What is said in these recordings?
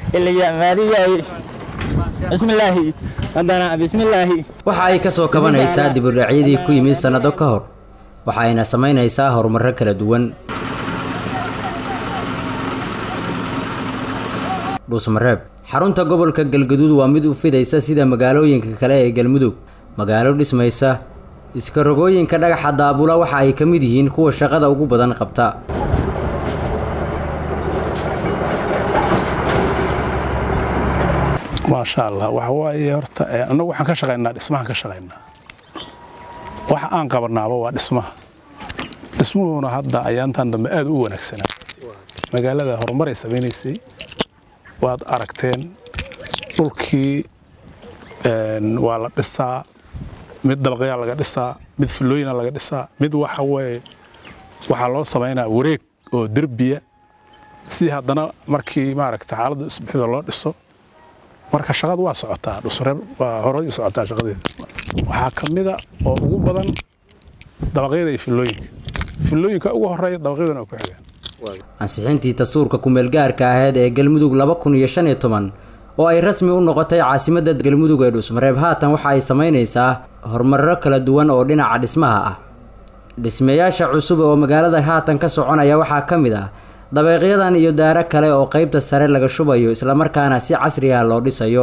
ilaya maadiga yidhi bismillaahi haddana bismillaahi waxa ay ka soo kabanaysaa dibudhacyadii ku yimid sannado ka hor waxa ayna samaynaysaa horumarro kala duwan dhuusmareeb xarunta gobolka galgaduud waa mid u fidaysa sida magaalooyinka kale ee galmudug magaalo dhismaysa iska rogooyinka dhagaxa daabula waxa ay ka mid yihiin kuwa shaqada ugu badan qabta maasha allah waxa waaye horta annagu waxaan ka shaqaynaa dhismahan ka shaqaynaa waxa aan qabanaaba waa dhismaha dhismuhuna hadda ayaantan dambe aad u wanaagsanaa magaalada horumaray samaynaysay waad aragteen dhulkii waa la dhisaa mid dabaqyaa laga dhisaa mid fullooyina laga dhisaa mid waxa weye waxaa loo samaynaa wareeg oo derbiya si haddana markii maaragta xaaladda isbixida loo dhiso marka shaqadu waa socotaa dhusreeb waa horay socotaa shaqadeeda waxaa ka mida oo ugu badan dabaqyada iyo fillooyinka fillooyinka ugu horeeya dabaqyaduna ku xigaan ansixintii dastuurka kumeelgaarka aheyd ee galmudug laba kun iyo shan iyo toban oo ay rasmi u noqotay caasimadda galmudug ee dhuusmareeb haatan waxa ay samaynaysaa horumarro kala duwan oo dhinaca dhismaha ah dhismayaasha cusub oo magaalada haatan ka soconaya waxaa ka mid ah dabeeqyadan iyo daaro kale oo qaybta sare laga shubayo islamarkaana si casri ah loo dhisayo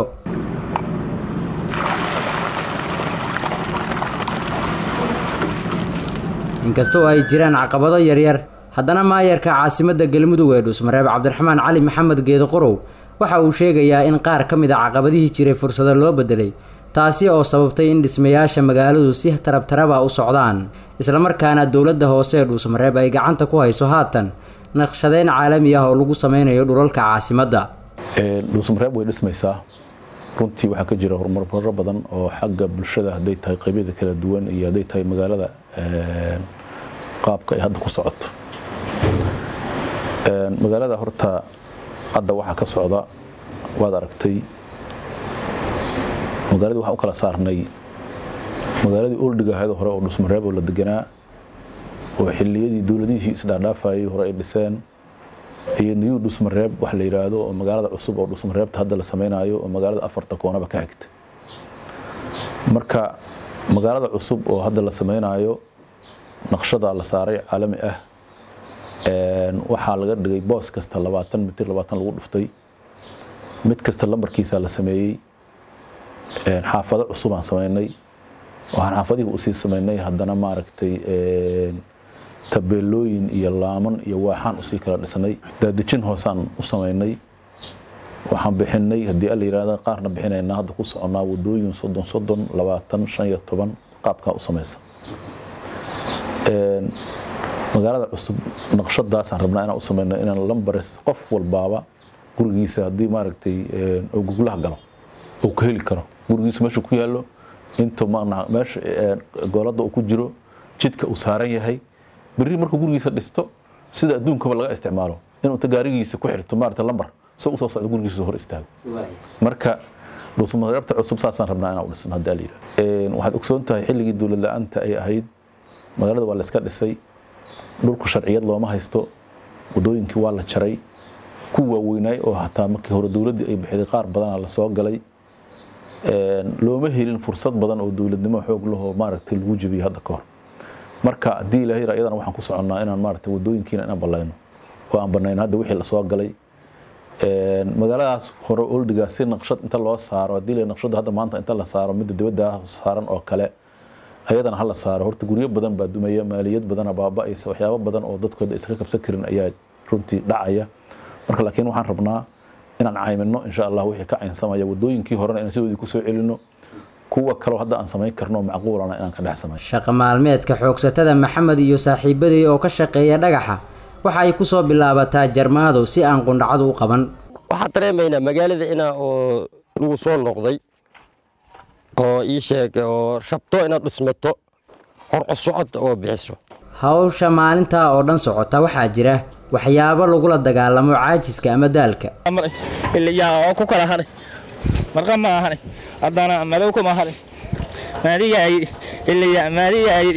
inkastoo ay jiraan caqabado yaryar haddana maayarka caasimadda galmudug ee dhuusmareeb cabdiraxmaan cali maxamed geedo qorow waxa uu sheegayaa in qaar ka mid a caqabadihii jiray fursado loo bedelay taasi oo sababtay in dhismayaasha magaaladu si tarabtaraba u socdaan islamarkaana dowladda hoose ee dhuusmareeb ay gacanta ku hayso haatan naqshadeyn caalami ah oo lagu sameynayo dhulalka caasimadda dhuusmareeb way dhismaysaa runtii waxaa ka jira horumarro badan oo xagga bulshada hadday tahay qeybyada kala duwan iyo hadday tahay magaalada qaabka ay hadda ku socoto magaalada horta hadda waxaa ka socda waad aragtay magaaladii waxaan u kala saarnay magaaladii oldiga ahayd hore oo dhusmareeb oo la deganaa oo xilliyadii dowladihii isdhaadhaafayay hore ay dhiseen iyo new dhusmareeb wax la yidhaahdo oo magaalada cusub oo dhusmareebta hadda la samaynayo oo magaalada afarta koonaba ka xigta marka magaalada cusub oo hadda la samaynayo naqshada la saaray caalami ah waxaa laga dhigay boos kasta labaatan mitir labaatan lagu dhuftay mid kasta lambarkiisa la sameeyey xaafado cusub aan samaynay waxaan xaafadihii usii samaynay haddana maaragtay tabeelooyin iyo laaman iyo waaxaan usii kala dhisnay daadejin hoosaan u samaynay waxaan bixinay haddii alla yidhahda qaarna bixinaynaa hadda ku soconaa wadooyin soddon soddon labaatan shan iyo toban qaabkaa u samaysa magaalada cusub naqshadaasaan rabnaa inaan u samayno inaan lambares qof walbaaba gurigiisa haddii maaragtay oo guglaha galo uu ka heli karo gurigiisu meesha ku yaallo inta meesha gooladda uu ku jiro jidka uu saaran yahay berri markuu gurigiisa dhisto sida adduunkaba laga isticmaalo inuu ta gaarigiisa ku xirto maarata lambar soo usoo socdo gurigiisa hor istaago marka dhuusmareebta cusub saasaan rabnaa inaan u dhisno haddii ala yidhahdo waxaad ogsoon tahay xilligii dowlad la-aanta ay ahayd magaalada waa la iska dhisay dhulku sharciyad looma haysto wadooyinkii waa la jaray ku waaweynaay oo hataa markii hore dowladdii ay bixiday qaar badana la soo galay looma helin fursad badan oo dowladnimo xoog lahoo maaragtay lagu jebiyey hadda ka hor marka haddii ilahay yara iyadana waxaan ku soconnaa inaan maaragtay wadooyinkiina inaan ballayno oo aan banayno hadda wixii lasoo galay magaaladaas hore oldigaa si naqshad inta loo saaro haddii la naqshadda hadda maanta inta la saaro midda dibadda saaran oo kale ayadana hala saaro horta guryo badan baa dumaya maaliyad badana baaba'aysa waxyaabo badan oo dadkooda iska kabsan karin ayaa runtii dhacaya marka laakiin waxaan rabnaa inaan caymino insha allah wixii ka caynsamaya wadooyinkii horena inaan sidoodii kusoo celino kuwa kaloo hadda aan samayn karno macquulana inaan ka dhex samayn shaqa maalmeedka xoogsatada maxamed iyo saaxiibadii oo ka shaqeeya dhagaxa waxa ay kusoo bilaabataa jarmaado si aan qundhacadu u qaban waxaan dareemaynaa magaalada inaa oo lagu soo noqday oo ii sheeg oo rabto inaad dhismato horcosocod oo bixiso hawsha maalintaa oo dhan socota waxaa jira waxyaabo lagula dagaalamo caajiska ama daalka iliyaa oo ku kala haray marqa ma ahanay haddana madowka ma haray maadigaa yidhi iliyaa maadigaa yidhi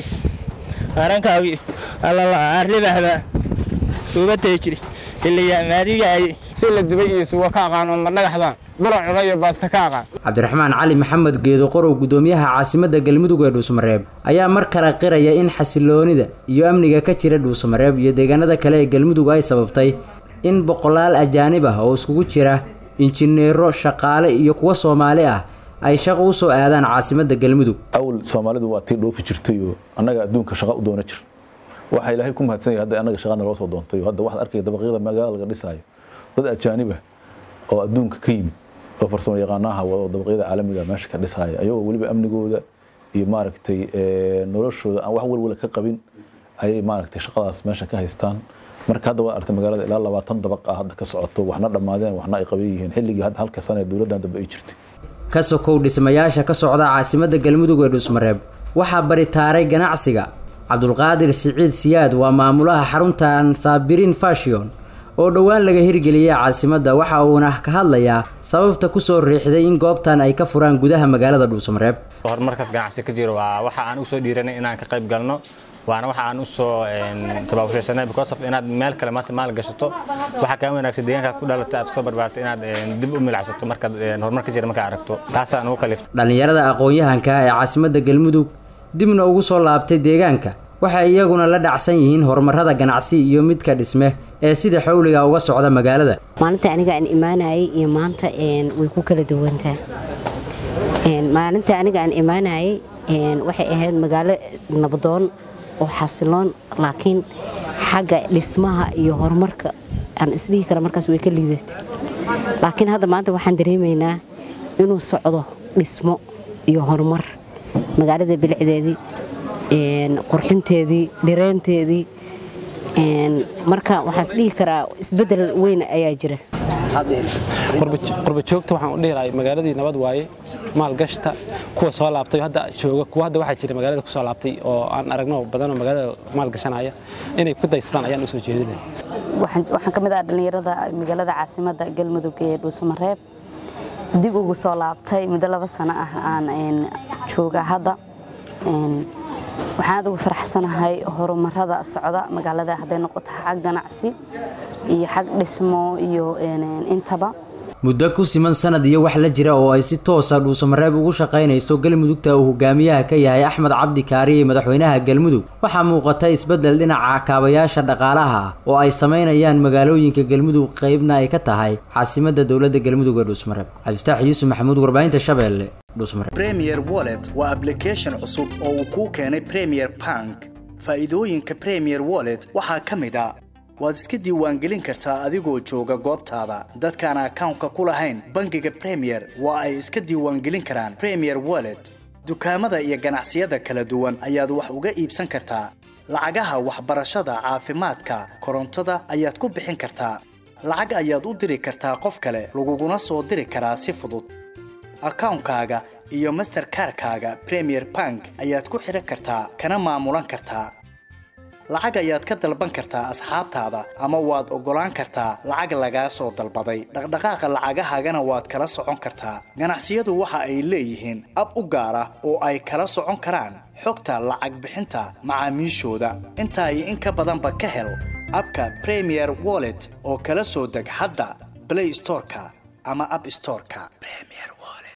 arankaagi allala arlibahbaa ubatay jiri iliyaa maadigaa yidhi si la dubay iyo suugo ka aqaan oo madhagaxda buro cuno iyo baasta ka aqaan cabdiraxmaan cali maxamed geedo qorow gudoomiyaha caasimadda galmudug ee dhuusamareeb ayaa mar kale qiraya in xasiloonida iyo amniga ka jira dhuusamareeb iyo deegaanada kale ee galmudug ay sababtay in boqolaal ajaanib ah oo iskugu jira injineero shaqaale iyo kuwa soomaali ah ay shaqo u soo aadaan caasimadda galmudug awal soomaalidu waa tii dhoofi jirtay oo annaga adduunka shaqa u doona jir waxaa ilaahay ku mahadsan yahay hadda annaga shaqana loo soo doontay hadda waxaad arkaya dabaqyada magaalada laga dhisaayo dad ajaanib ah oo adduunka ka yimid oo farsamo yaqaanaha oo dabaqyada caalamiga meesha ka dhisaya ayagoo weliba amnigooda iyo maaragtay noloshooda aan wax walwala ka qabin ayay maaragtay shaqadaas meesha ka haystaan marka hadda waad artay magaalada ilaa labaatan dabaq ah hadda ka socoto waxna dhammaadeen waxna ay qaban yihiin xilligii hadda halka sane ee dowladdan dambe ay jirtay ka sokow dhismayaasha ka socda caasimadda galmudug ee dhuusmareeb waxaa baritaaray ganacsiga cabdulqaadir siciid siyaad waa maamulaha xaruntan saabirin fashion oo dhowaan laga hirgeliyey caasimadda waxa uuna ka hadlayaa sababta kusoo riixday in goobtan ay ka furaan gudaha magaalada dhuusamareeb horumarkaas ganacsi ka jiro waa waxa aan usoo dhiiranay inaan ka qayb galno waana waxa aan usoo tabaabashaysanay because of inaad meel kale maanta maal gashato waxaa kaa wanaagsan deegaankaad ku dhalatay aad kusoo barbaartay inaad dib u milacsato markaad horumar ka jira markaa aragto taasaan ugu kaliftay dhallinyarada aqoon-yahanka ee caasimadda galmudug dibna ugu soo laabtay deegaanka waxay iyaguna la dhacsan yihiin horumarada ganacsi iyo midka dhisme ee sida xawliga uga socda magaalada maalinta aniga aan imaanayay iyo maanta way ku kala duwantaa maalinta aniga aan imaanayay waxay ahayd magaalo nabadoon oo xasiloon laakiin xagga dhismaha iyo horumarka aan isdhihi kara markaas way ka liidatay laakiin hadda maanta waxaan dareemaynaa inuu socdo dhismo iyo horumar magaalada bilicdeedii qurxinteedii dhireenteedii marka waxaan isdhihi karaa isbedel weyn ayaa jira qurba joogta waxaan u dhihi lahay magaaladii nabad waaye maalgashta kuwa soo laabtay hadda jooga kuwa hadda waxaa jira magaalada ku soo laabtay oo aan aragno badanoo magaalada maalgashanaya inay ku daystaan ayaan u soo jeedinaya waxaan ka mid ah dhallinyarada magaalada caasimadda galmudug ee dhuusamareeb dib ugu soo laabtay muddo laba sano ah aan jooga hadda waxaan aad ugu faraxsanahay horumarada socda magaalada hadday noqoto xag ganacsi iyo xag dhismo iyo intaba muddo ku siman sanad iyo wax la jira oo ay si toosa dhuusamareeb ugu shaqaynayso galmudugta uu hogaamiyaha ka yahay axmed cabdi kaariye madaxweynaha galmudug waxaa muuqata isbeddel dhinaca kaabayaasha dhaqaalaha oo ay samaynayaan magaalooyinka galmudug qeybna ay ka tahay caasimadda dowladda galmudug ee dhuusamareeb cabdifataax yuusuf maxamuud warbaahinta shabeelle premier wallet waa ablication cusub oo uu kuu keenay premier bank faa'iidooyinka premier wallet waxaa ka mid a waad iska diiwaangelin kartaa adigoo jooga goobtaada dadkaan akawnka ku lahayn bangiga premier waa ay iska diiwaangelin karaan premier wallet dukaamada iyo ganacsiyada kala duwan ayaad wax uga iibsan kartaa lacagaha waxbarashada caafimaadka korontada ayaad ku bixin kartaa lacag ayaad u diri kartaa qof kale laguguna soo diri karaa si fudud akawnkaaga iyo masterkarkaaga premier bank ayaad ku xidhan kartaa kana maamulan kartaa lacag ayaad ka dalban kartaa asxaabtaada ama waad oggolaan kartaa lacag lagaa soo dalbaday dhaqdhaqaaqa lacagahaagana waad kala socon kartaa ganacsiyadu waxa ay leeyihiin ab u gaar ah oo ay kala socon karaan xogta lacag bixinta macaamiishooda intaa iyo in ka badanba ka hel abka premier wallet oo kala soo deg hadda blay storeka ama ab storeka